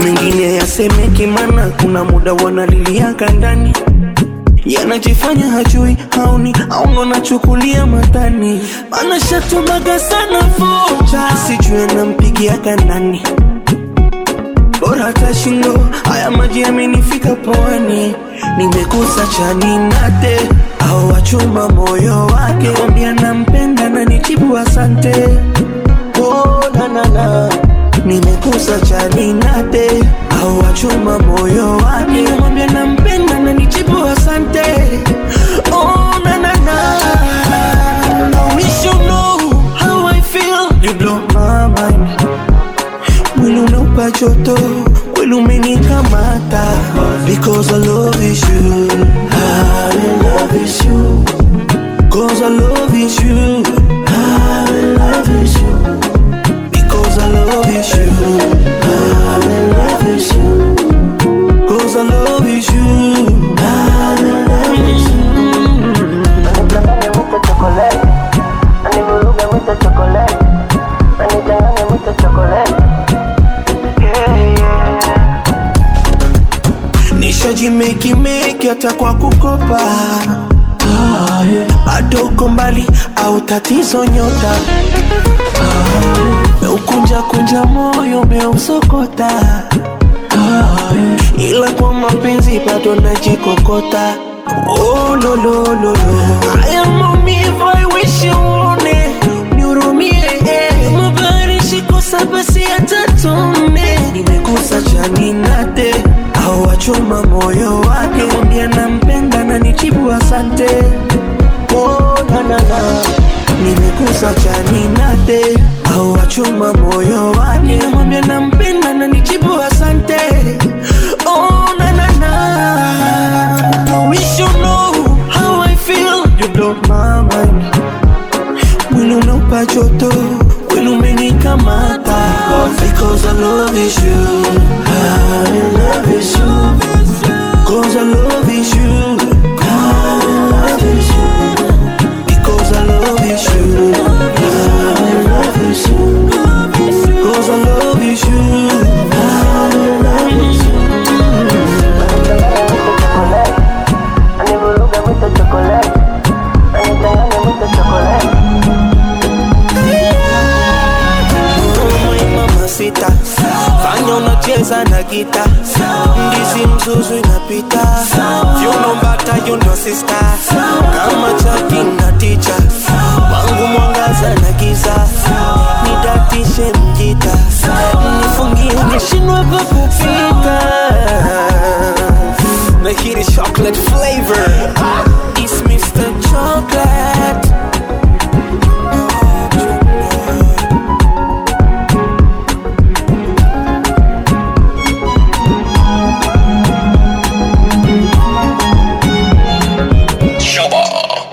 mengine yasemeki, mana kuna muda wanaliliaka ndani yanajifanya hajui haoni au ndo nachukulia matani, mana shatumaga sana vocha, sijui anampigia kandani bora hata shingo haya maji yamenifika pwani, nimekosa chani nate au wachuma moyo wake, kwambia nampenda na nijibu asante. Oh, na, na, na. nimekosa chani nate au wachuma moyo wake, kwambia nampenda na nijibu asante. Oh, na, na, na. I wish you know how I feel. You blow my mind mwili unaupa joto, mwili umenikamata because I love is you, I love is you, cause I love is you, I love is you, because I love is you, I love is you, cause I love is you, I love is you. Anichanganye mwito chokoleti, anivuruge mwito chokoleti, anichanganye mwito chokoleti. Yeah, yeah. nishajimekimeki hata kwa kukopa bado uko mbali au tatizo nyota meukunja kunja moyo meusokota ila kwa mapenzi bado najikokota oh, lo, lo, lo, lo. haya maumivu I wish you uone nihurumie eh. mabarishi kosa basi hata tone nimekosa chani nate au wachoma moyo wake mwambia nampenda na nijibu asante oh, na, na, na. nimekosa chani nate au wachoma moyo wake mwambia nampenda na nijibu asante oh, na, na, na. I wish you know how I feel you blow my mind mwili unaupa joto, mwili umenikamata because I love is you, I love is you, cause I love is you, I love is you, because I love is you, I love is you, cause I love is you, I love is you. Anichanganye mwito chokoleti, anivuruge mwito chokoleti, anichanganye mwito chokoleti. Oh, mama sita fanya unacheza na gita ndizi mzuzu inapita vyuno mbata yundo sista